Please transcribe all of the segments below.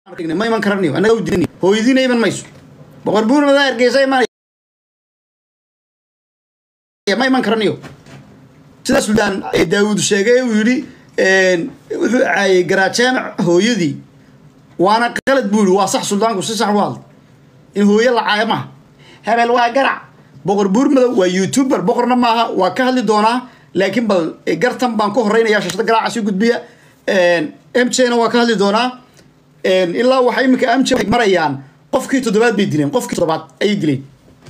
ma iman karaniyo annaga u diin hooyadiina iman mayso boqor buurmada hargeysa imanaya ma iman karaniyo sida suldaan daawuud sheegay uu yidhi wuxuu caayay garaajaamac hooyadii waana qalad buu yidhi waa sax suldaanku si sax u hadlay in hooyo la caayo maaha hebel waa garac boqor buurmadow waa youtuber boqorna maaha waa ka hadli doonaa laakiin bal gartan baan ku horeynaya shashada garaaca sii gudbiya m j na waa ka hadli doonaa ilaa waxay iminka m j marayaan qofkii toddobaad bay dileen qofkii toddobaad ayay dileen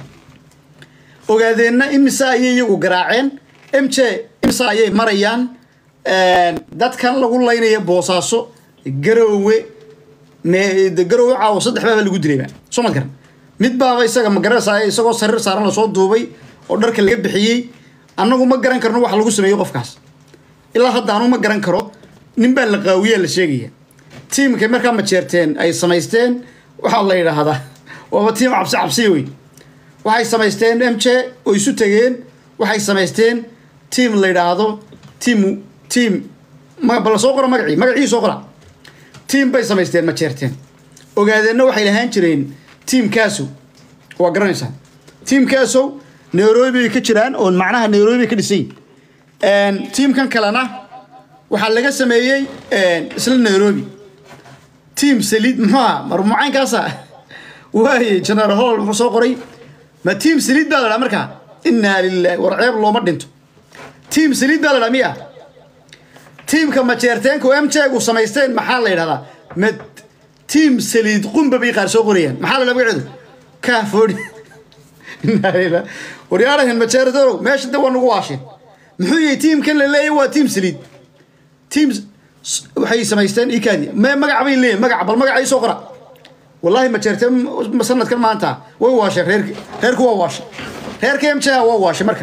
ogaadeenna imise ayay iyagu garaaceen m j imise ayay marayaan dadkan lagu laynaya boosaaso garoowe garoowe caawo saddex baaba lagu dilayba soo ma garan mid baaba isaga magaranaysaa isagoo sariir saaran lasoo duubay oo dharka laga bixiyey annagu ma garan karno wax lagu sameeyo qofkaas ilaa hadda anu ma garan karo nin baa la qaawiyaa la sheegaya tiimkay markaa majeerteen ay samaysteen waxaa la yidhaahdaa waaba tiim cabsi cabsiya wey waxay samaysteen m j oo isu tegeen waxay samaysteen tiim la yidhaahdo tiim tiim bal soo qora magacii magacii soo qora tiim bay samaysteen majeerteen ogaadeenna waxay lahaan jireen tiimkaasow waa garanaysaa tiimkaasow nairobi bay ka jiraan oo macnaha nairobi bay ka dhisayin tiimkan kalena waxaa laga sameeyey isla nairobi tiim saliid muxuu aha marmucaynkaasa waaye general hall muxuu soo qoray ma tiim saliid baa la dhaha markaa innaa lilahi war ceeb looma dhinto tiim saliid baa la dhaha miya tiimka majeerteenku m j gu samaysteen maxaa la yidhahdaa ma tiim saliid qumba bay qaar soo qorayaan maxaa la dhaha magaceedu kaafoodhi innaa lilah waryaarahan majeertoow meesha de waa nagu waasheen muxuu yahay tiimkan la leeyahy waa tiim saliid tiim waxay samaysteen ikaadi me magac bay leeyihin magac bal magaca soo qora wallahi majeerteen sanadkan maanta way waasheen reerki reerku waa waashay reerka m j waa waashay marka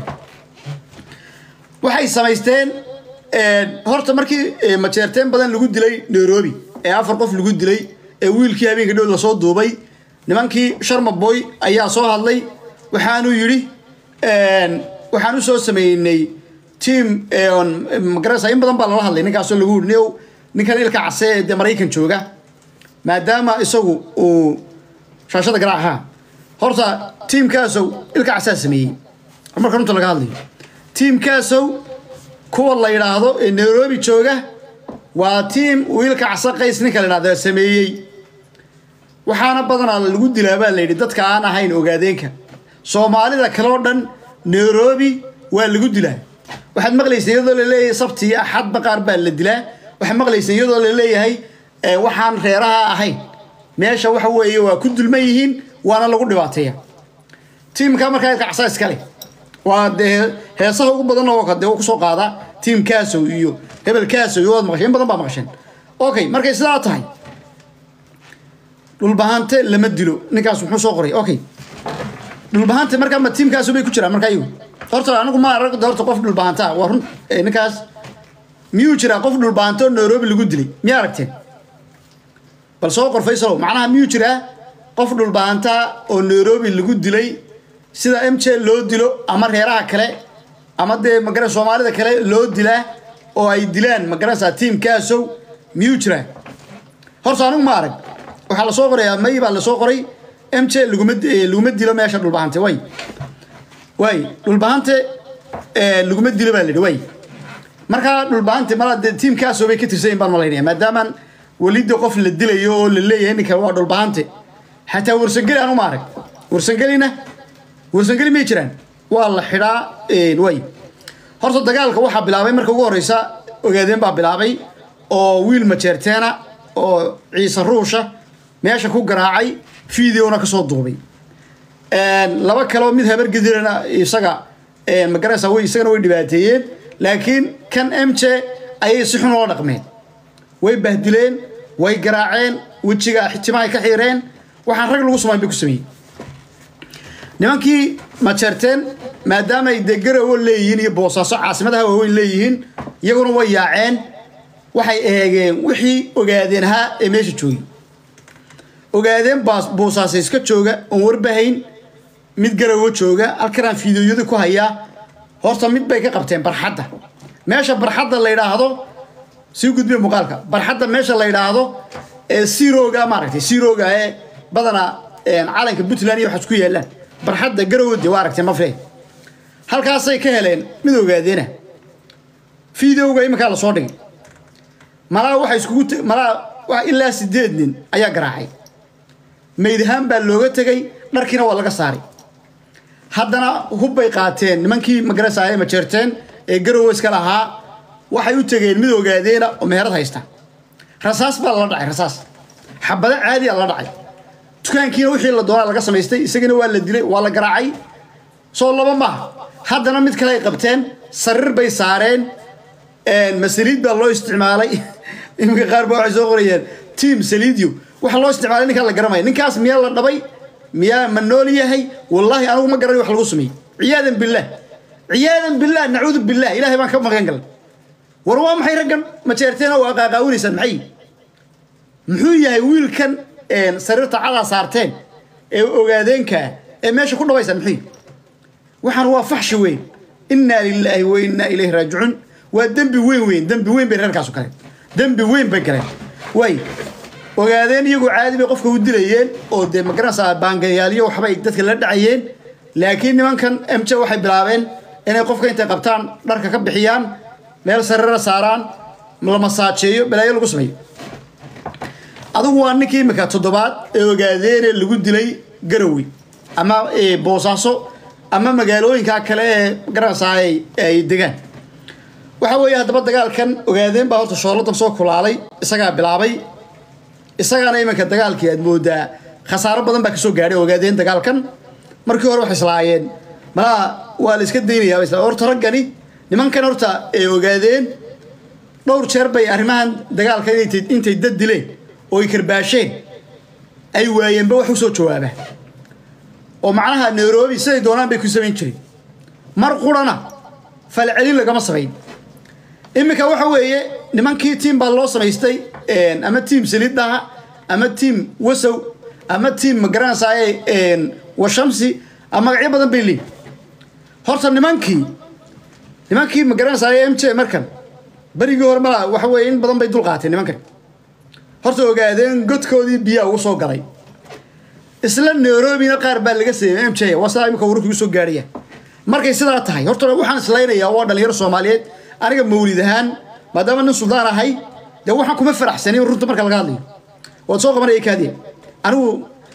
waxay samaysteen horta markii majeerteen badan lagu dilay nairobi ee afar qof lagu dilay ee wiilkii habeenka dhow lasoo duubay nimankii sharma boy ayaa soo hadlay waxaanuu yidhi waxaan u soo sameynay tiam magarasa in badan baa lala hadlay ninkaasoo lagu yidhi niow ninkan ilka case ee dee maraykan jooga maadaama isagu uu shaashada garaac ahaa horta tiimkaasow ilka casaa sameeyey marka runta laga hadlayo tiimkaasow kuwa la yidhaahdo ee nairobi jooga waa tiim uu ilka casa qays ninka la yidhahdo sameeyey waxaana badanaa lagu dilaa baa la yidhi dadka aan ahayn ogaadeenka soomaalida kale oo dhan nairobi waa lagu dilaa waxaad maqlaysa iyadoo laleeyahay sabti iyo axadba qaar baa la dilaa waxaad maqlaysa iyadoo laleeyahay waxaan reeraha ahayn meesha waxa weeye waa ku dulman yihiin waana lagu dhibaateeya tiimka markaa ilka casa iskale waa dee heesaha ugu badan oo dee kusoo qaada tiim kaasow iyo hebel kaasow iyo waad maqasheen in badan baa maqasheen okay markay sidaa tahay dhulbahante lama dilo ninkaas muxuu soo qoray okay dhulbahante markaa ma tiimkaasu bay ku jiraan markaa iyagu horta anigu ma arag horta qof dhulbahanta waa run ninkaas miyuu jiraa qof dhulbahante oo nairobi lagu dilay miyaa aragteen bal soo qor faysalow macnaha miyuu jiraa qof dhulbahanta oo nairobi lagu dilay sida m j loo dilo ama reeraha kale ama dee magara soomaalida kale loo dilaa oo ay dilaan magaranaysaa tiimkaasow miyuu jiraa horta anigu ma arag waxaa lasoo qorayaa may baa lasoo qoray m j laguma laguma dilo meesha dhulbahante way way dhulbahante laguma dilo baa la yidhi way markaa dhulbahante mala dee tiimkaasow bay ka tirsanyin baan malaynaya maadaamaan welida qof la dilayo oo la leeyahay ninka waa dhulbahante xataa warsangeli anu ma arag warsangelina warsangeli may jiraan waa la xidhaa way horta dagaalka waxaa bilaabay marka ugu horeysa ogaadeen baa bilaabay oo wiil majeerteena oo ciise ruusha meesha ku garaacay videona kasoo duubay laba kaleo mid habar gedirana isaga magaraysa way isagana way dhibaateeyeen laakiin kan m j ayay si xun oola dhaqmeen way bahdileen way garaaceen wejiga timahay ka xiireen waxaan rag lagu sumayn bay ku sameeyey nimankii majeerteen maadaama ay dee garowo leeyihiin iyo boosaaso caasimadaha waaweyn leeyihiin iyaguna way yaaceen waxay eegeen wixii ogaadeen ahaa ee meesha joogay ogaadeen boosaasa iska jooga oon warbahayn mid garowo jooga halkanaan fiideoyada ku hayaa horta mid bay ka qabteen barxadda meesha barxadda la yidhaahdo sii gudbiya muuqaalka barxadda meesha la yidhaahdo ee siroga maaragtay siroga ee badanaa calanka puntland iyo waxaas ku yaallaan barxadda garowe waa aragtay mafre halkaasay ka heleen mid ogaadeena fideoga iminkaa lasoo dhigay malaa waxay iskugu malaa ilaa sideed nin ayaa garaacay maydahaan baa looga tegay dharkiina waa laga saaray haddana hubbay qaateen nimankii magarasaaye majeerteen ee garowe iska lahaa waxay u tegeen mid ogaadeena oo meherad haysta rasaas baa lala dhacay rasaas xabado caadi a la dhacay dukaankiina wixii la doonaa laga samaystay isagana waa la dilay waa la garaacay soo laba maaha haddana mid kale ay qabteen sariir bay saareen masaliid baa loo isticmaalay iminka qaar baa waxay soo qorayeen tiam saliidio waxa loo isticmaalay ninkaan la garanaya ninkaas miyaa la dhabay miyaa ma nool yahay wallaahi anigu ma garanay wax lagu sameeyey ciyaadan billaah ciyaadan billaah nacuudu billaah ilaahay baan ka magan galay war waa maxay raggan majeerteena waa qaaqaawinaysaan maxay muxuu yahay wiilkan sariirta cadaa saarteen ee ogaadeenkaa ee meesha ku dhabaysaan muxuu waxaan waa faxshi weyn innaa lilaahi wa innaa ilayhi raajicuun waa dembi weyn weyn dembi weyn bay reerkaasu galeen dembi weyn bay galeen waay ogaadeen iyagoo caadi bay qofka u dilayeen oo dee magaranaysaa baangayaalyo waxbay dadka la dhacayeen laakiin nimankan mj waxay bilaabeen inay qofka intay qabtaan dharka ka bixiyaan meel sariira saaraan la masaajeeyo balaayo lagu sameeyo adigu waa ninkii imika toddobaad ee ogaadeene lagu dilay garowe ama boosaaso ama magaalooyinka kale ee magaranaysaa ay degaan waxa weeye haddaba dagaalkan ogaadeen baa horta shooladan soo kulaalay isagaa bilaabay isagaana iminka dagaalkii aad moodaa khasaaro badan baa kasoo gaadhay ogaadeen dagaalkan markii hore waxay islaayeen malaha waa la iska daynayaa horta raggani nimankan horta ay ogaadeen dhowr jeer bay arrimahan dagaalka intay dad dileen oo ay karbaasheen ay waayeenba wax u soo jawaaba oo macnaha nairobi siday doonaan bay ku samayn jireen mar qurana falcelin lagama samayn iminka waxa weeye nimankii tiim baa loo samaystay ama tiim saliiddaha ama tiim wasow ama tiim magaranaysaay washamsi ama magacyo badan bay leeyihin horta nimankii nimankii magaranaysaay m j markan berigii hore mala waxa weeye in badan bay dul qaateen nimankan horta ogaadeen godkoodii biyaa ugu soo galay isla nairobina qaar baa laga sameeyey m j waa sidaa imika wararku igu soo gaadhaya markay sidaa tahay horta waxaan islaynayaa waa dhalinyaro soomaaliyeed aniga mawlid ahaan maadaama nin suldaan ahay dee waxaan kuma faraxsanin runta marka laga hadlayo waad soo qabanaya kaadiya anigu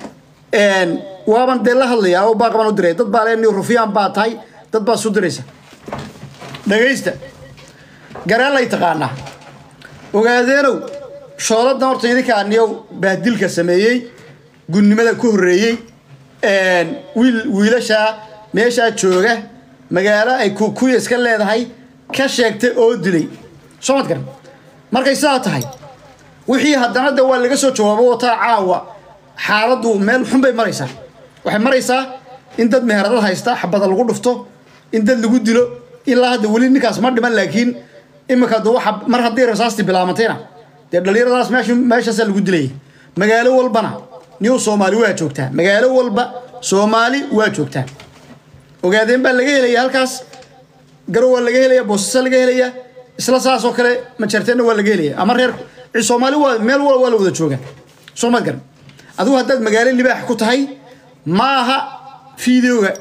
waaban dee la hadlayaa oo baaqaban u diray dad baa le rufyaan baa tahay dad baa isu diraysa dhagaysta gareelay taqaanaa ogaadeenow shooladan horta idinka aniyow bahdilka sameeyey gunnimada ku horreeyey wiil wiilashaa meeshaa jooga magaalo ay kukuya iska leedahay ka sheegtay oo dilay soo mad garan markay sidaa tahay wixii haddana de waa laga soo jawaabo wataa caawa xaaladdu meel xun bay maraysaa waxay maraysaa in dad meheradad haysta xabada lagu dhufto in dad lagu dilo ilaa hadda weli ninkaas ma dhiman laakiin iminka d waa mar haddii rasaastii bilaabantayna dee dhalinyaradaas meesha meeshaasaa lagu dilayay magaalo walbana new soomaali waa joogtaa magaalo walba soomaali waa joogtaa ogaadeen baa laga helaya halkaas garow waa laga helaya boosasa laga helaya isla saasoo kale majarteenna waa laga helaya ama reer soomaali waa meel wal waa la wada jooga soo ma garan adigu haddaad magaalo libaax ku tahay ma aha fideoga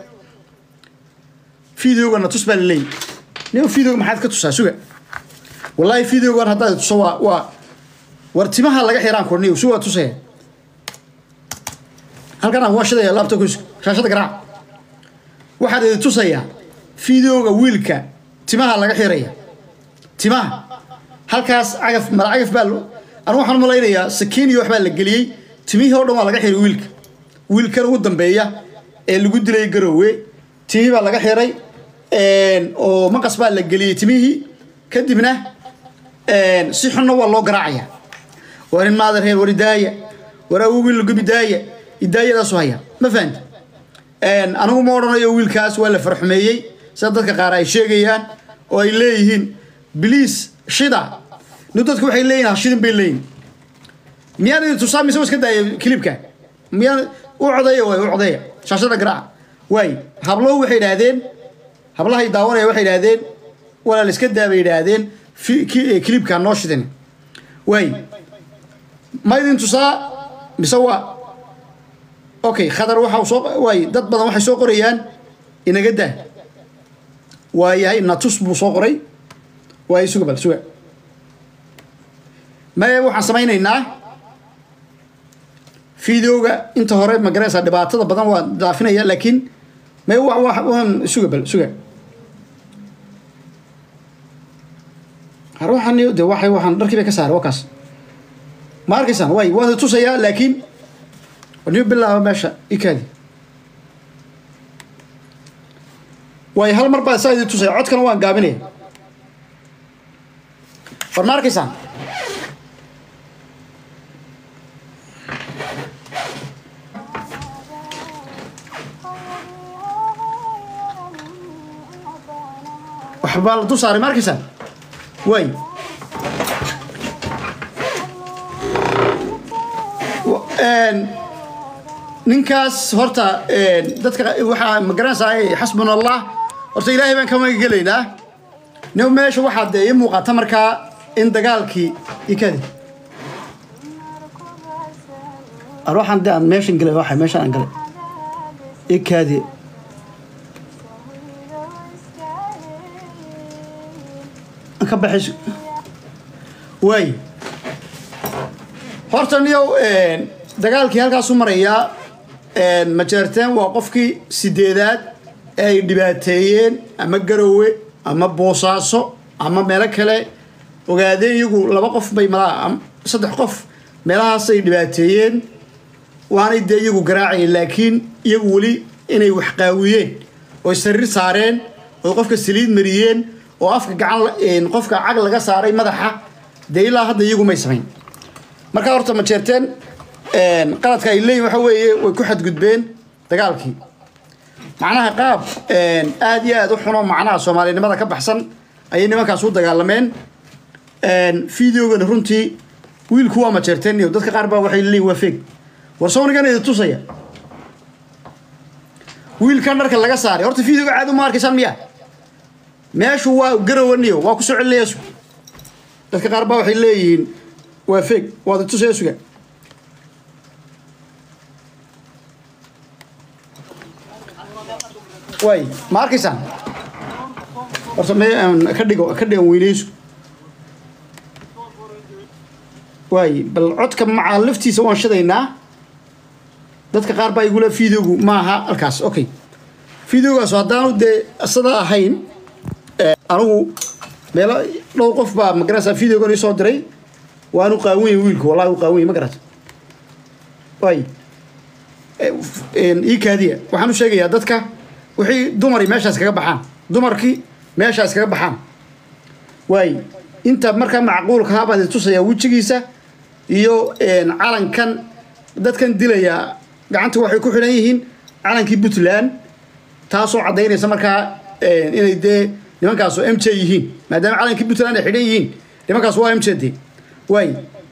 fideogana tus baa laleeyahy nin fideoga maxaad ka tusaa suga wallaahi fideogan haddaad tuso waa waa war timaha laga xiraan korniyo su waa tusaya halkan aan waa shidaya laabta shaashada garaac waxaad idi tusayaa fideoga wiilka timaha laga xiraya timaha halkaas cagaf mala cagaf baa anu waxaan malaynayaa sakiin iyo waxbaa la geliyey timihii oo dhan waa laga xiray wiilka wiilkan ugu dambeeya ee lagu dilay garowe timihii baa laga xiray oo maqas baa la geliyey timihii kadibna si xunna waa loo garaacaya war in maada reer war idaaya war awogii lagubidaaya idaayadaasu haya ma fahamti anigu ma odhanayo wiilkaas waa la farxumeeyey sida dadka qaar ay sheegayaan oo ay leeyihiin biliis shida nu dadku waxay leeyihin hashidin bay leeyihin miyaan idin tusaa mise iska daaya kilibka miyaan u codeeya waay u codeeya shaashada garaaca waay habluhu waxay idhaahdeen hablahay daawanaya waxay idhaahdeen walaal iska daa bay idhaahdeen kilibkaa noo shidin waay ma idin tusaa mise waa okay khadar waxa soo waay dad badan waxay soo qorayaan inaga daa waayahay natus buu soo qoray waay suga bal suga maye waxaan samaynaynaa videoga inta hore magaraysa dhibaatada badan waa daafinaya laakiin may waan suga bal suga ruuxan de waxay waxaan dharkii bay ka saaray waa kaas ma arkaysaan way waan tusayaa laakiin niyo bilaaba meesha ikaadi way hal mar baa saa idin tusaya codkana waan gaabinaya war ma arkaysaan waxbaa la dul saaray ma arkaysaan way ninkaas horta dadka waxaa magaranaysaa xasbuna allah horta ilaahay baan ka magagelaynaa nin meesha waxaa dee ii muuqata markaa in dagaalkii ikadi waxaan de aan meeshan galay waxa meeshan aan galay ikaadi ka baxayso waay horta niyow dagaalkii halkaasu marayaa majeerteen waa qofkii sideedaad ee ay dhibaateeyeen ama garowe ama boosaaso ama meelo kale ogaadeen iyagu laba qof bay malaa saddex qof meelahaas ay dhibaateeyeen waanay dee iyagu garaacayeen laakiin iyagu weli inay wax qaawiyeen oy sariir saareen oy qofka saliid mariyeen oo afka gacan qofka cag laga saaray madaxa dee ilaa hadda iyagu may samayn markaa horta ma jeerteen qaladka ay leeyihin waxa weeye way ku xadgudbeen dagaalkii macnaha qaab aada iyo aada u xuno macnaha soomaalinimada ka baxsan ayay nimankaas u dagaalameen videogana runtii wiilku waa ma jeerteen iyo dadka qaar baa waxay leeyihin waa feeg war sawnigan idi tusaya wiilkan dharka laga saaray horta videoga caadi uma arkaysaan miya meeshu waa garawaniyo waa ku soo celinaya sug dadka qaar baa waxay leeyihiin waa feeg waad tusaya suga way ma arkaysaan horta me ka dhigo ka dhigan weynaysu waay bal codka macaa laftiisa waan shadaynaa dadka qaar baa igula videogu maaha halkaas okay videogaas haddaanu dee isada ahayn anigu meelo dhowr qof baa magarasa videogan isoo diray waanu qaawanya wiilku wallahi u qaawanya ma garata waay ii kaadiya waxaan u sheegayaa dadka wixii dumari meeshaas kaga baxaan dumarkii meeshaas kaga baxaan waay inta markaa macquulka habaad tusayaa wejigiisa iyo calankan dadkan dilaya gacanta waxay ku xidhan yihiin calankii puntland taasoo caddaynaysa markaa inay dee nimankaasu m j yihiin maadaama calankii puntland ay xidhan yihiin nimankaas waa m j de waay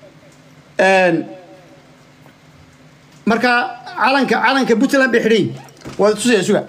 marka calanka calanka puntland bay xidhan yihiin waad tusaya suga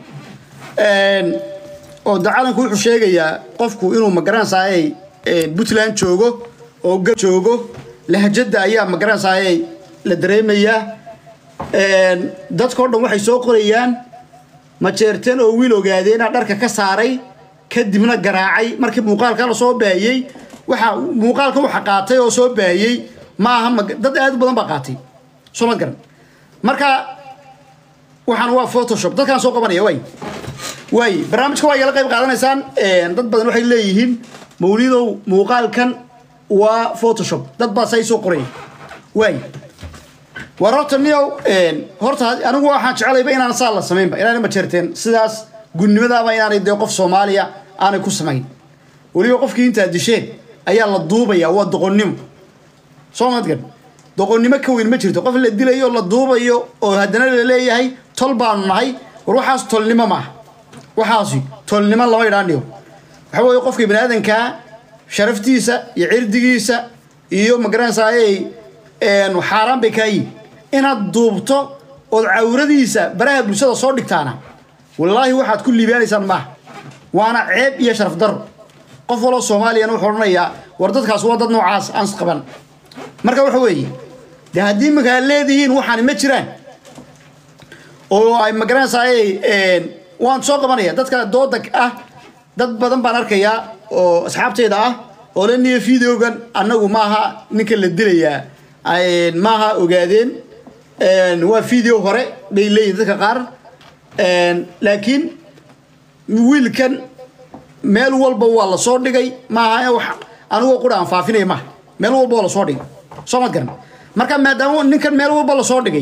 oo de calanku wuxuu sheegayaa qofku inuu magaranaysaayay puntland joogo oo ga joogo lahjadda ayaa magaranaysaayay la dareemayaa dadkao dhan waxay soo qorayaan majeerteen oo wiil ogaadeena dharka ka saaray kadibna garaacay markii muuqaalka la soo baahiyey waxa muuqaalka waxa qaatay oo soo baahiyey ma aha dad aad u badan baa qaatay soo ma garan marka waxaan waa photoshop dadkaan soo qabanaya way way barnaamijka waa igala qayb qaadanaysaan dad badan waxay leeyihiin mawlidow muuqaalkan waa photoshop dad baa say soo qoraya way war horta niyow horta anigu waxaan jecelayba inaan saa la samaynba inaana majeerteen sidaas gudnimadaaba inaanay dee qof soomaaliya aanay ku samayn weliba qofkii intaa disheen ayaa la duubaya waa doqonnimo soo madgan doqonnimo ka weyn ma jirto qof la dilayo la duubayo oo haddana la leeyahay tol baanu nahay war waxaas tolnimo maaha waxaasi tolnimo lama idhaaniyo waxa weeye qofka bini aadankaa sharaftiisa iyo cirdigiisa iyo magaranaysaayey xaaraan bay kaayihin inaad duubto ood cawradiisa baraha bulshada soo dhigtaana wallaahi waxaad ku liibaanaysaan maaha waana ceeb iyo sharaf daro qof waloo soomaaliyana wuxuu odhanayaa war dadkaas waa dad noocaas aan isqaban marka waxa weeye dee haddii iminka aad leedihiin waxaani ma jiraan oo ay magaranaysaay waan soo qabanaya dadka dooda ah dad badan baan arkayaa oo asxaabteyda ah oo la niyo videogan annagu maaha ninka la dilayaa maaha ogaadeen waa video hore bay leeyihin dadka qaar laakiin wiilkan meel walba waa la soo dhigay maaha wax anigoo qura aan faafinaya maaha meel walba waa lasoo dhigay soo mad garan marka maadaama ninkan meel walba lasoo dhigay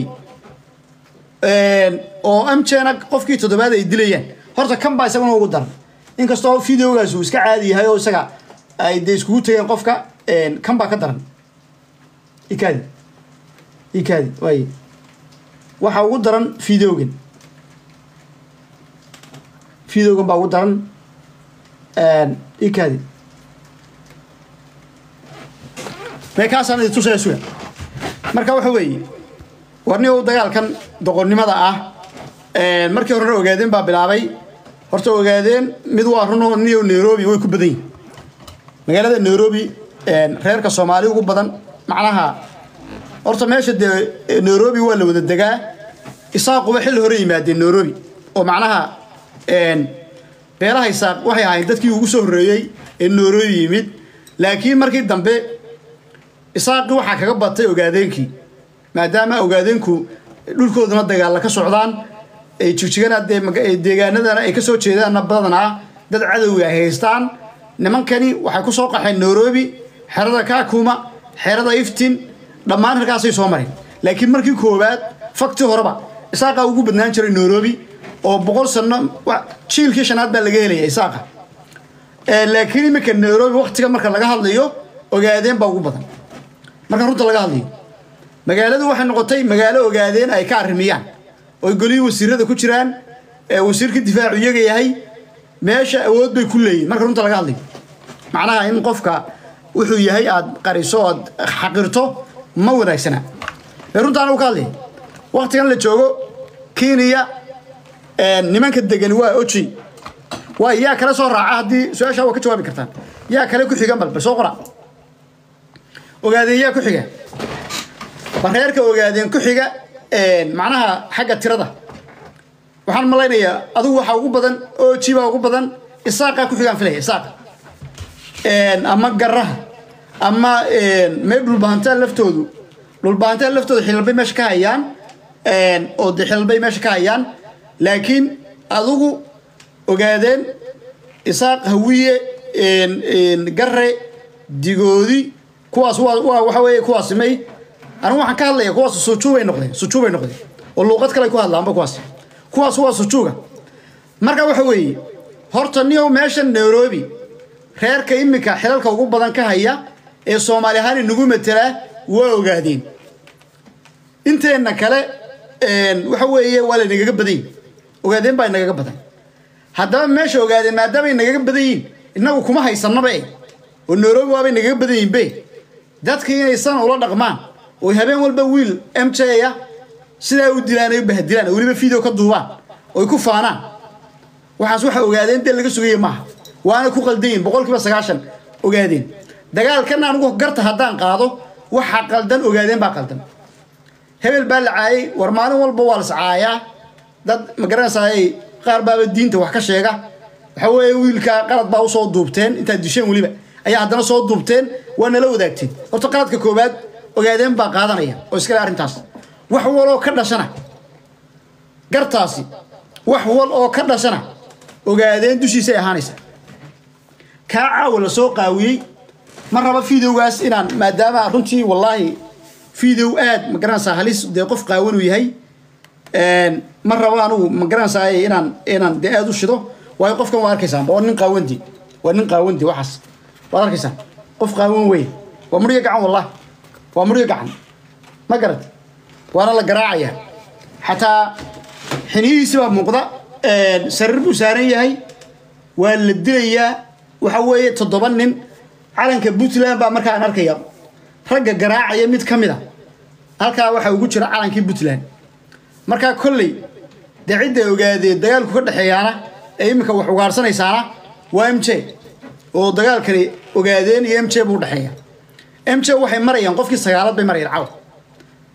oo amjena qofkii toddobaad ay dilayaan horta kan baa isaguna ugu daran inkastoo videogaas uu iska caadi yahay oo isaga ay dee iskugu tegeen qofka kan baa ka daran ikaadi ikaadi waay waxaa ugu daran videogan videogan baa ugu daran ikaadi meekaasaan idi tusaya suga marka waxa weeye warni u dagaalkan doqonnimada ah markii horena ogaadeen baa bilaabay horta ogaadeen mid waa runo niyo nairobi way ku badan yihin magaalada nairobi reerka soomaali ugu badan macnaha horta meesha dee nairobi waa la wada degaa isaaquba xilli hore yimaadeen nairobi oo macnaha beelaha isaaq waxay ahayn dadkii ugu soo horreeyey ee nairobi yimid laakiin markii dambe isaaqii waxaa kaga batay ogaadeenkii maadaama ogaadeenku dhulkoodana dagaalla ka socdaan ay jigjigana dee deegaanadana ay ka soo jeedaanna badanaa dad cadowga ay haystaan nimankani waxay ku soo qaxeen nairobi xerada kaakuma xerada iftin dhammaan halkaasay soo mareen laakiin markii koowaad fakti horeba isaaqa ugu badnaan jiray nairobi oo boqol sano jiilkii shanaad baa laga helaya isaaqa laakiin iminka nairobi waktiga marka laga hadlayo ogaadeen baa ugu badan marka runta laga hadlayo magaaladu waxay noqotay magaalo ogaadeen ay ka arrimiyaan oy golihii wasiirada ku jiraan wasiirka difaacu iyaga yahay meesha awood bay ku leeyihin marka runta laga hadlayo macnaha in qofka wuxuu yahay aad qariso oad xaqirto ma wanaagsana ee runta anagu ka hadlaya waktigan la joogo kenya nimanka degani waa oji waay yaa kale soo raaca haddii su-aashaa waa ka jawaabi kartaan yaa kale ku xigan bal bal soo qora ogaadeen yaa ku xiga bareerka ogaadeen ku xiga macnaha xagga tirada waxaan malaynayaa adigu waxaa ugu badan oji baa ugu badan isaaqaa ku xigaan filaya isaaqa ama garaha ama mee dhulbahantaa laftoodu dhulbahantaa laftooda xilalbay meesha ka hayaan oo de xilalbay meesha ka hayaan laakiin adigu ogaadeen isaaq hawiye gare digoodi kuwaas waa waxa weeye kuwaasi may anigu waxaan ka hadlaya kuwaas sujuubay noqdeen sujuubay noqdeen oo luuqad kale ku hadlaanba kuwaas kuwaas waa sujuuga marka waxa weeye horta niyow meesha nairobi reerka iminka xilalka ugu badan ka haya ee soomaali ahaan inagu matelaa waa ogaadeen inteenna kale waxa weeye waa laynagaga badan yihin ogaadeen baa inagaga badan haddaba meesha ogaadeen maadaama inagaga badan yihin inagu kuma haysanaba e oo nairobi waabay nagaga badan yihin be dadka inaysan ula dhaqmaan oo habeen walba wiil m j ah sidaa u dilaan ay u bahadilaan oo weliba video ka duubaan oo ay ku faanaan waxaas waxa ogaadeen dee laga sugaya maaha waana ku qaldayin boqol kiiba sagaashan ogaadeen dagaalkan anigu garta haddaan qaado waxa qaldan ogaadeen baa qaldan hebel baa la caayay war maalin walba waa las caayaa dad magaranaysaay qaar baaba diinta wax ka sheega waxa weeye wiilka qalad baa usoo duubteen intaad disheen weliba ayaa haddana soo duubteen waa nala wadaagteen horta qaladka koowaad ogaadeen baa qaadanaya oo iskale arrintaas wax wal oo ka dhashana gartaasi wax wal oo ka dhashana ogaadeen dushiisay ahaanaysa kaa caawa la soo qaawiyey ma raba videogaas inaan maadaama runtii wallaahi video aad ma garanaysaa halis dee qof qaawanuu yahay ma rabo anugu ma garanaysaa inaan inaan dee aad u shido waayo qofkan waa arkaysaan waa nin qaawandi waa nin qaawandi waxaas waad arkaysaan qof qaawan wey waa muryo gacan wallahi waa muryo gacan ma garat waana la garaacaya xataa xiniyihiisi baa muuqda sariir buu saaran yahay waa la dilayaa waxa weeye toddoba nin calanka puntland baa markaan arkaya ragga garaacaya mid ka mid a halkaa waxaa ugu jira calankii puntland markaa kolley dee cidda ogaadee dagaalku ka dhexeeyaana ee iminka wax ugaarsanaysaana waa m j oo dagaalkani ogaadeen iyo m j buu udhexeeya m j waxay marayaan qofkii sagaalad bay marayaan caw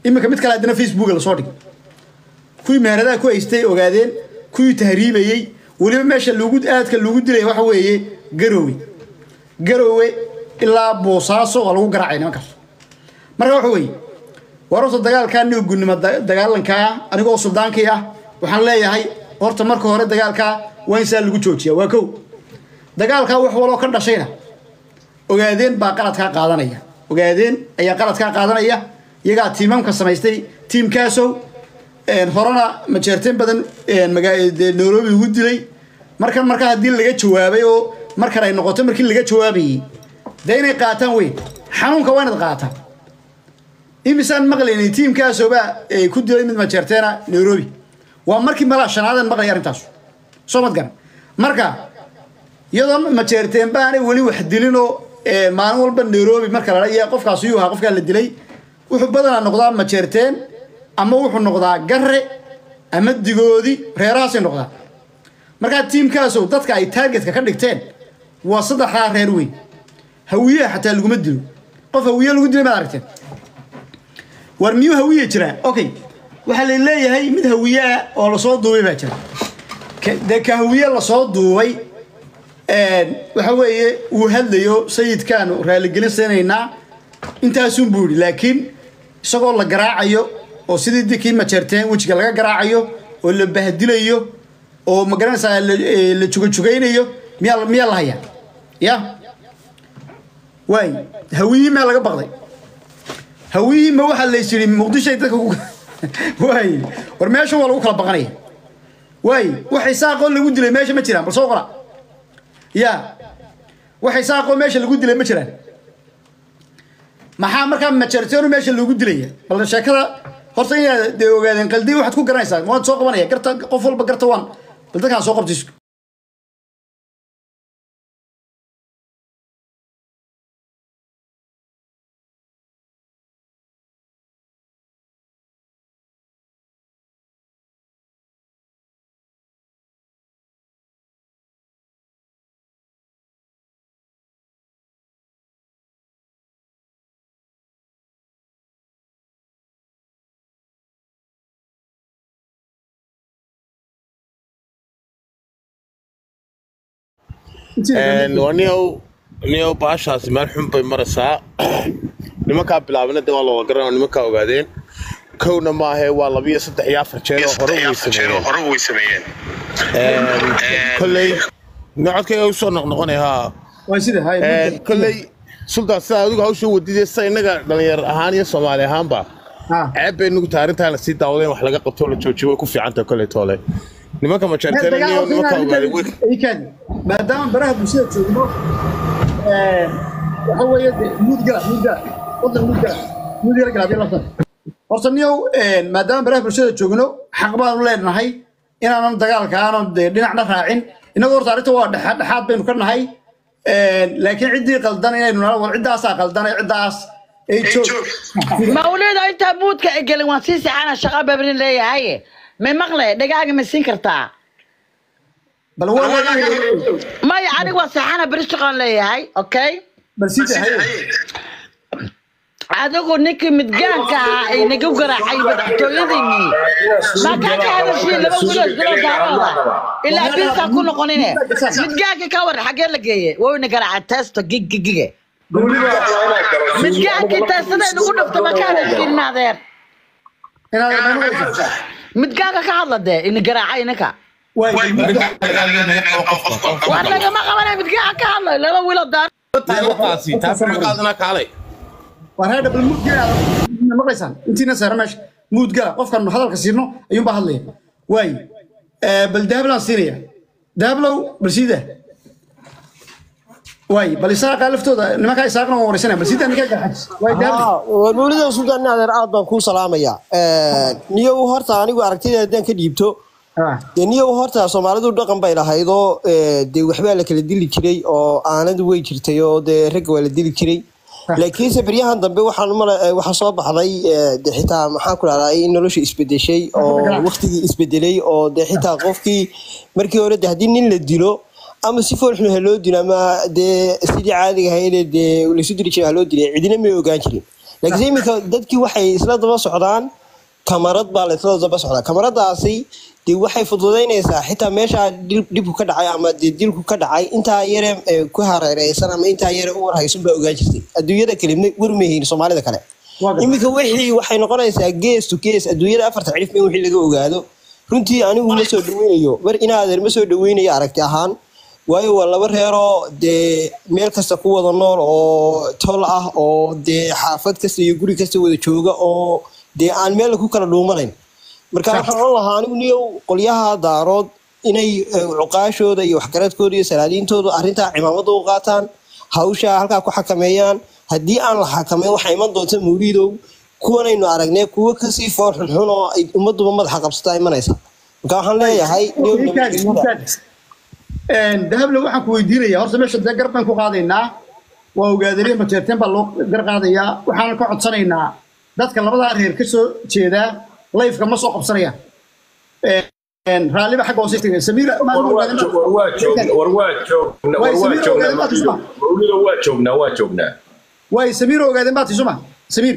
iminka mid kale haddana facebooka lasoo dhigay kuwii meheradaha ku haystay ogaadeen kuwii tahriibayey weliba meesha lagu aadka lagu dilay waxa weeye garowe garowe ilaa boosaaso waa lagu garaacay nimankaas marka waxa weeye war horta dagaalkaa niugunimo dagaalankaa anigoo suldaankii ah waxaan leeyahay horta marka hore dagaalkaa waa in saa lagu joojiya waa kow dagaalkaa wax waloo ka dhashayna ogaadeen baa qaladkaa qaadanaya ogaadeen ayaa qaladkaa qaadanaya iyagaa tiimamka samaystay tiimkaasow horena majeerteen badan nairobi ugu dilay markan markaa haddii laga jawaabay oo markan ay noqoto markii laga jawaabayey dee inay qaataan weyn xanuunka waa inaad qaataan imisaan maqlaynay tiimkaasoobaa ku dilay mid majeerteena nairobi waa markii malaa shanaadan maqlay arrintaas soo mad garan marka iyadoo majeerteen baanay weli wax dilinoo maalin walba nairobi marka la iyo qofkaas yuu ahaa qofkaa la dilay wuxuu badanaa noqdaa majeerteen ama wuxuu noqdaa gare ama digoodi reerahaasay noqdaa markaa tiimkaasow dadka ay taargetka ka dhigteen waa saddexdaa reer weyn hawiyaha xataa laguma dilo qof hawiye lagu dilay maad aragteen war miyuu hawiye jiraa okay waxaa la leeyahay mid hawiyeah oo lasoo duubay baa jira dee ka hawiye lasoo duubay waxa weeye uu hadlayo sayidkaanu raaligelin siinaynaa intaasun buu yidhi laakiin isagoo la garaacayo oo sidii dikii majeerteen wejiga laga garaacayo oo la bahdilayo oo magaranaysaa la jugajugaynayo miyaa miyaa la hayaa ya waay hawiyihii maa laga baqday hawiyihii ma waxaa lays yidhi muqdishoay dadka ku waay war meeshan waa lagu kala baqanaya waay waxay saaqoo lagu dilay meesha ma jiraan bal soo qora ya waxay saaqoo meesha lagu dilay ma jiraan maxaa markaa majeerteenu meesha loogu dilaya bal sheekada horta inaad dee ogaadeen qaldi waxaad ku garanaysaa waad soo qabanaya garta qof walba garta waan bal dadkaan soo qabtay niow niow baashaasi meel xun bay maraysaa nimankaa bilaabana de waa looga garanoo nimankaa ogaadeen kowna maahe waa labiyo saddex iyo afar jeer oo hore way sameeyeen kolley nocodkayga usoo noqnoqonay haa waa sida hay kolley sultaan sidaa adigu hawsha wadidee sa innaga dhalinyar ahaan iyo soomaali ahaanba ceeb bay nugu tahay arrintaa lasii daawadeen wax laga qabto la joojiyo way ku fiicantahay kolley toole nimanka majeerteen nimanka ogaaday maadaama baraha bulshada joogno waxa weeye muud gala muud gala wadan muud gala muud gala gala hadii la horta niyow maadaama baraha bulshada joogno xaq baanu leenahay inaanan dagaalka aanan dee dhinacna raacin inagoo horta arrinta waa dhexa dhexaad baynu ka nahay laakiin ciddii qaldan inaynu nala war ciddaasaa qaldan ee ciddaas ay joog mawlida intaa muudka ay gelin waan sii sixana shaqa babrin leeyahay ma maqle dhagaaga ma siin kartaa bal waa maya aniga waa sixana beri shaqaan leeyahay okay bal sida hay adigu ninkii midgaanka ahaa ay nagu garaacay madaxtooyadiinii makaa ka hadashiin laba wilood bilo daarooda ilaa biisaa ku noqonine midgaanka ka war xaggee la geeye wayna garaaca teesto giggigige midgaankii teestada nagu dhafta ma ka hadashiin adeer midgaanka ka hadla dee ina garaacay ninka war lagama qabanay midgaanka ka hadlay laba wilood daar kaalay war heedha bal muud gala maqlaysaan intiina saara meesha muud gala qofkan hadalka siino ayuunbaa hadlaya waay bal dahablaan siinaya dahablow bal siida waay bal isaaqa laftooda nimankaa isaaqna waan wareysanaya bal siida ninkaa garxajis waay dahabli mawlida sultaan adeer aad baan kuu salaamaya niyow horta anigu aragtida haddaan ka dhiibto dee niyow horta soomaalidu dhaqan bay lahaydoo dee waxbaa la kala dili jiray oo aanadu way jirtay oo dee ragga waa la dili jiray laakiinse beryahan dambe waxaan male waxaa soo baxday dee xitaa maxaan ku dhahdaa in nolosha isbedeshay oo waqtigii isbedelay oo dee xitaa qofkii markii hore de haddii nin la dilo ama si foolxun haloo dilo ama dee sidii caadiga ahayd dee laysu dili jiray haloo dilay cidina may ogaan jirin laakiin iminka dadkii waxay isla daba socdaan kamarad baa la isla daba socdaa kamaradaasi dee waxay fududaynaysaa xitaa meesha dil- dhibku ka dhacay ama dee dilku ka dhacay intaa yare ee ku hareereysan ama intaa yare u warhaysan baa ogaan jirtay adduunyada kale ma- warmahiin soomaalida kale Waa gartay. iminka wixii waxay noqonaysaa gees to gees adduunyada afarta cirif in wixii laga ogaado runtii anigu ma soo dhaweynayo mar inaadeer ma soo dhaweynayo aragti ahaan waayo waa laba reeroo dee meel kasta ku wada nool oo tol ah oo dee xaafad kasta iyo guri kasta wada jooga oo dee aan meel ku kala dhuumanayn marka waxaan oran lahaa anigu niyow qolyaha daarood inay eh, cuqaashooda iyo waxgaradkooda iyo salaadiintooda arrintaa cimaamada u qaataan hawsha halkaa ku xakameeyaan haddii aan la xakameyn waxaa iman doonta mawliidow kuwanaynu aragnay kuwo kasii fool xunxun oo ay ummaduba madaxa qabsataa imanaysa marka waxaan leeyahay niyow nabadgelyada dahable waxaan ku weydiinaya horta meesha dee gar baan ku qaadaynaa waa ogaadariya mateerteen baa loo gar qaadayaa waxaan ka codsanaynaa dadka labadaa reer ka soo jeedaa layfka ma soo qabsanayaan raalliba xagga hoose tegay samiira war waa joog- war waa joog- war waa joognaa war waa joognaa mawlido mawlido waa joognaa waa joognaa waay samiir ogaadeen baa tisuma samiir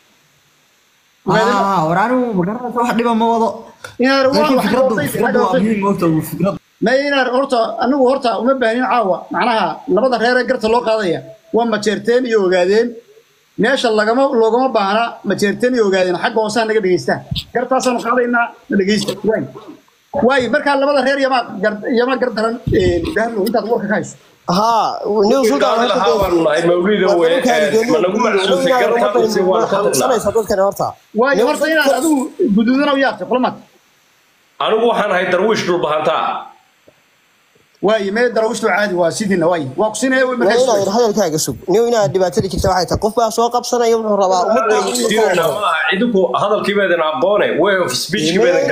ah war anigu magaranaysa wax dhiba ma wado inaar laakiin waa fikraddu fikraddu waa muhiim moogta fikrad ma inaar horta anigu horta uma baahnin caawa macnaha labada reer ee garta loo qaadaya waa majeerteen iyo ogaadeen meesha lagama loogama baahna majeerteen iyo ogaadeen xagga hoosaha naga dhegeystaan gartaasaanu qaadaynaa na dhegeysta waay waay markaa labada reer yamaa gar yamaa gar daran dahlo intaad warka ka hayso haa niyow Wiil sultaan qaadi lahaa baanu nahay mawlido wey ma nagu macsuusay gartaa mise waan ka tagnaa qabsanaysaa dadkani horta waayo horta inaad adigu guduudana u yaabtay qolamaad anigu waxaan ahay darwiish dhulbahantaa waayo mee darawishtu caadi waa sidiina waay waa ku sinaya way waa inaad markaa hadalkaaga sug niyow inaad dhibaatada jirta waxay tahay qof baa soo qabsanaya wuxuu rabaa ummadda inuu ka Sirna wado. maaha cidinku hadalkiibadan aqoone way of speechkibadan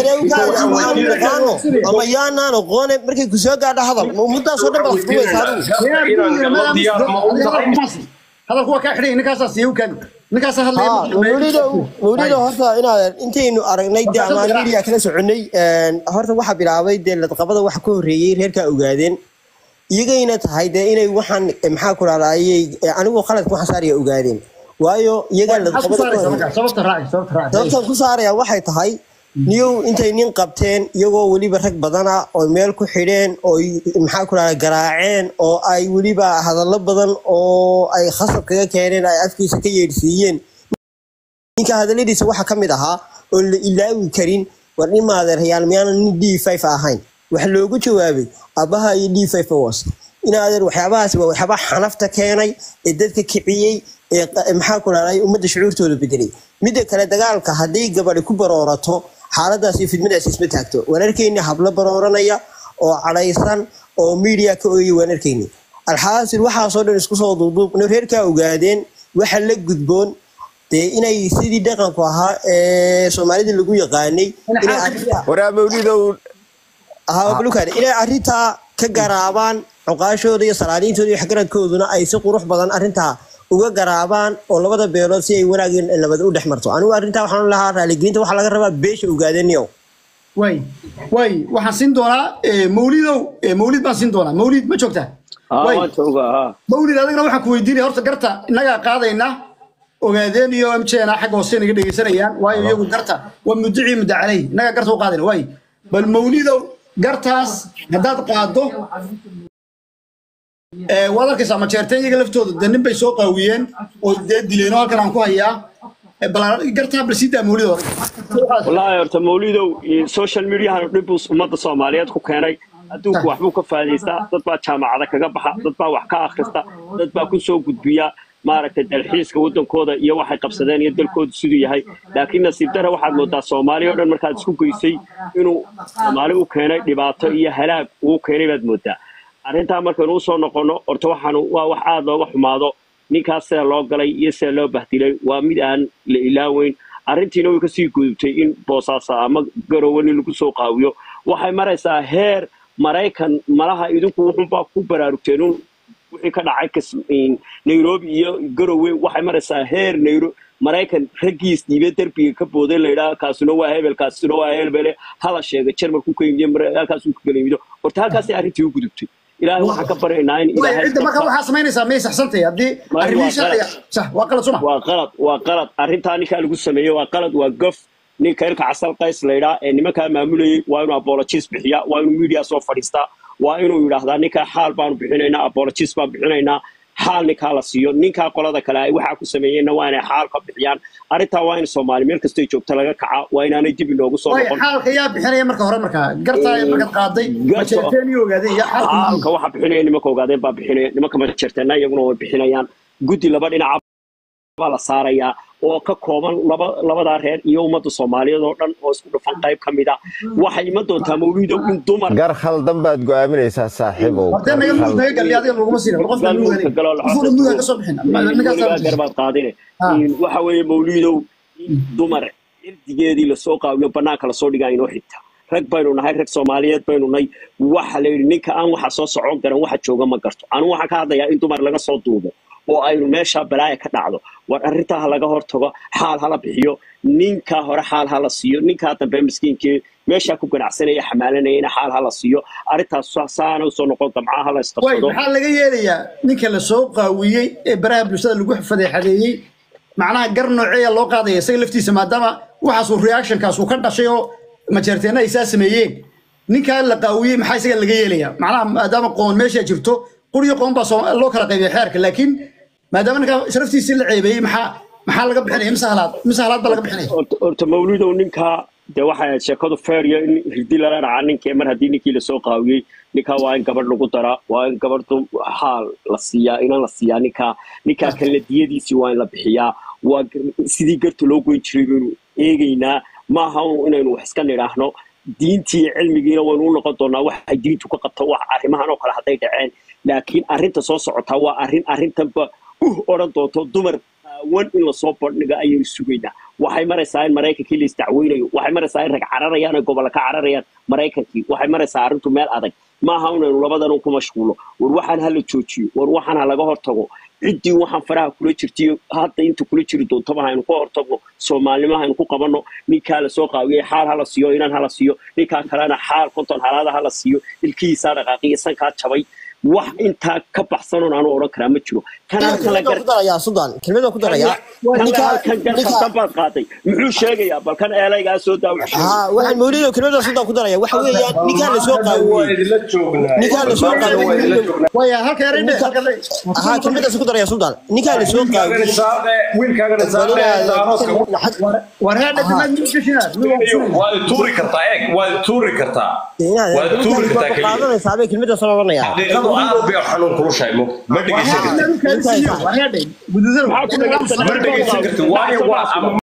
garanaya ama yaanaan aqoone markay ku soo gaadho hadal ma ummadaasoo dhan baad fudumaysa adigu inaan galo diyaar ma u tahay hadalku waa kaa xidhay ninkaasaa siiya u kaadi ninkaasaa haa mawlido mawlido horta inaad intaynu aragnay dee ama media kala soconay een, horta waxaa bilaabay dee ladqabada waxa ka horreeyey reerkaa ogaadeen iyagayna tahay dee inay waxaan eh, maxaa ku raadayay anigu qaladka waxaan saaraya ogaadeen waayo iyagaa ladqabada ka horreeyey sababta raaci sababta raaci sababtan ku saaraya waxay tahay niyow intay nin qabteen iyagoo weliba rag badana oo meel ku xidheen oo y- maxaa ku rahda garaaceen oo ay weliba hadallo badan oo ay khasab kaga keeneen ay afkiisa ka yeedhsiiyeen ninka hadalladiisa waxaa ka mid ahaa oo la ilaawi karin war nin maadeerhayaal miyaanan nin d five ahayn waxa loogu jawaabay aabbaha iyo d five was in adeer waxyaabahaasi waa waxyaaba xanafta keenay ee dadka kiciyey ee qa- maxaa ku rahday ummadda shucuurtooda bedelay midda kale dagaalka hadday gabadhi ku baroorato xaaladaas iyo fidmadaas isma taagto waan arkayni hablo barooranaya oo cadhaysan oo media ka ooyay waan arkayni alxaasil waxaasoo dhan isku soo duuduub no reerkaa ogaadeen waxa la gudboon dee inay sidii dhaqanku ahaa ee soomaalida lagu yaqaanay inay arrinta waraa mawlidow ahaa balukaade inay arrintaa ka garaabaan cuqaashooda iyo salaadiintooda iyo waxgaradkooduna ay si qurux badan arrintaa uga garaabaan oo labada beelood si ay wanaag iyo nabad u dhex marto anigu arrintaa waxaan lahaa raaligelinta waxaa laga rabaa beesha ogaadaniyow waay waay waxaan siin doonaa eh, mawlidow eh, mawlid baan siin doonaa mawlid ma joogtaa Waay. mawlid adigna waxaan ku weydiinaya horta garta innagaa qaadayna ogaadeen iyo mjna xagga hoose naga dhegeysanayaan waayo iyagu garta waa mudicii mudda caley innagaa garta u qaadayna waay bal mawlidow gartaas haddaad qaado eh, waad arkaysaa majeerteen iyaga laftooda dee nin bay soo qaawiyeen oo dee dileen oo halkan aan ku hayaa Eh, bal gartaa bal sii daa mawlid hore wallaahi horta mawlidow iyo social mediahan dhib buu ummadda soomaaliyeed ku keenay adduunku waxbuu ka faa'iidaystaa dad baa jaamacada kaga baxa dad baa wax ka akhrista dad baa ku soo gudbiya maaragtay dalxiiska waddankooda iyo waxay qabsadeen iyo dalkoodu siduu yahay laakiin nasiib dare waxaad moodaa soomaali oo dhan markaad isku geysay inuu soomaali u keenay dhibaato iyo halaag uu keenay baad moodaa arrintaa markaynu usoo noqono horta waxaanu waa wax aada looga xumaado ninkaas sida loo galay iyo sida loo bahdilay waa mid aan la ilaaweyn arrintiina way kasii gudubtay in boosaasa ama garowe nin lagu soo qaawiyo waxay maraysaa heer maraykan malaha idinku wuxunbaa ku baraarugteen un wixii ka dhacay kas- in nairobi iyo garowe waxay maraysaa heer nairo maraykan raggiis dhiibe derbiga ka booday layidhaha kaasuna waa hebel kaasuna waa hebele hala sheega jarmalku ka yimiyo halkaasuu ka gala yimido horta halkaasay arrintii u gudubtay ilaahay waxaan ka baryaynaa in way ilaahay cidda marka dadka- waxaa samaynaysaa may saxsantay haddii Ma- arrimihii waa sharciga qalad. sah waa qalad suma waa qalad waa qalad arrintaa ninkaa lagu sameeyey waa qalad waa gof ninka ilka casal qays laydhaa ee nimankaa maamulayay waa inuu apologies bixiyaa waa inuu media soo fadhiistaa waa inuu yidhaahdaa ninkaa xaal baanu bixinaynaa apologies baan bixinaynaa xaal ninkaa la siiyo ninkaa qolada kale ay waxaa ku sameeyeenna waa inay xaal ka bixiyaan arrintaa waa in soomaali meel kastay joogto laga kacaa waa inaanay dib inoogu soo way noqon xaalka yaa bixinaya marka hore markaa gartaa markaad qaaday Garta- majeerteeni ogaadeen yaa xaalka xaalka waxa bixinaya nimanka ogaadeen baa bixinaya nimanka majerteena iyaguna way bixinayaan guddi laba dhinaca baa la saarayaa oo ka kooban laba labadaa reer iyo ummadda soomaaliyeed oo dhan oo isku dhufan qayb ka mid ah waxay iman doontaa mawliidow in dumar gar khaldan baad go'aaminaysaa saaxiibow hortee naga Gar mud naga khaldan. gali adiga laguma siin war qofka Galmudug nuugan galoo la qofka nuugan ka soo bixin weligaa garbaad qaadine Ah. waxa weeye mawliidow in dumar cirdigeedii lasoo qaawiyo banaanka lasoo dhigaa inoo xigta rag baynu nahay rag soomaaliyeed baynu nahay waxa la yidhi ninka aan waxa soo socon garan waxa jooga ma garto anu waxaan ka hadlayaa in dumar laga soo duubo oo aynu meesha balaaya ka dhacdo war arrintaa ha laga hortago xaal hala bixiyo ninkaa hore xaal hala siiyo ninkaa dambe miskiinkii meeshaa ku ganacsanaya xamaalanayana xaal hala siiyo arrintaas sa- saana usoo noqon gamcaha hala way isqabsado maxaa laga yeelayaa ninka la soo qaawiyey ee baraha bulshada lagu fadeexadeeyey macnaha gar nooceeya loo qaadaya isaga laftiisa maadaama waxaasuu reactionkaas uu ka dhashay oo majeerteena ay saa sameeyeen ninkaa la qaawiyey maxaa isaga laga yeelayaa macnaha maadaama qoon meesha jirto quriyo qoon baa soo- loo kala qaybiyay xeerka laakiin maadaama ninkaa sharaftiisii la ceebeeyey maxaa maxaa laga bixinaya mise halaad mise halaad baa laga bixinaya horta horta mawlidow ninkaa dee waxay ahayd sheekadu feeriyo in hirdi lala dhaca ninkii mar haddii ninkii lasoo qaawiyey ninkaa waa in gabadh lagu daraa waa in gabadhu xaal la siiyaa inan la siiyaa ninkaa ninkaa kalena diyadiisii waa in la bixiyaa waa gar- sidii garta loo goyn jiray baynu eegaynaa maaha un inaynu wax iska nidhaahno diintii iyo cilmigiina waynu u noqon doonaa waxay diintu ka qabto wax arrimahan oo kale hadday dhaceen laakiin arrinta soo socotaa waa arrin arrintanba uh odhan doonto dumar wan in lasoo bandhigo ayaynu sugaynaa waxay maraysaa in maraykankii la isdacweynayo waxay maraysaa in rag cararayaan ay gobolla ka cararayaan maraykankii waxay maraysaa arrintu meel adag maaha inaynu labadan ku mashquulo war waxaan hala joojiyo war waxaan ha laga hortago ciddii waxaan faraha kula jirtiyo hadda inta kula jiri doontaba haynu ka hortagno soomaalnimo haynu ku qabanno ninkaa lasoo qaawiyey xaal hala siiyo inan hala siiyo ninkaa kalena xaal konton halaada hala siiyo ilkihiisaa dhaqaaqiya sankaa jabay wax intaa ka baxsanoon aanu odhan karaa ma jiro kan halkan la gar ku darayaa sudan kelmada ku darayaa kan ninka halkan gar ninka khaldan baad qaaday muxuu sheegayaa bal kan eelaygaa soo daa wax sheegay ha waxaan mawlido kelmada sudan ku daraya waxa weeyaan ninkaa la soo waa qaawiyey idinla joognaa ninkaa la soo Barnaamijka waa idinla qaawiyey joognaa waya halka yareydhe ninka halka ha kelmadaas ku daraya sudan ninkaa la soo wiilkaagana qaawiyey saaqe wiilkaagana saaqe daaroodka war heedhe dhammaan gashinaad waad tuuri kartaa eeg waad tuuri kartaa waad tuuri kartaa keliya qaadanaysaa bay kelmadaas odhanaya xaqiiqadu aad bay xanuun kulushahay mo ma dhegeysan kartid maxaa ku dhagaysan ma dhegeysan kartid waayo waa ama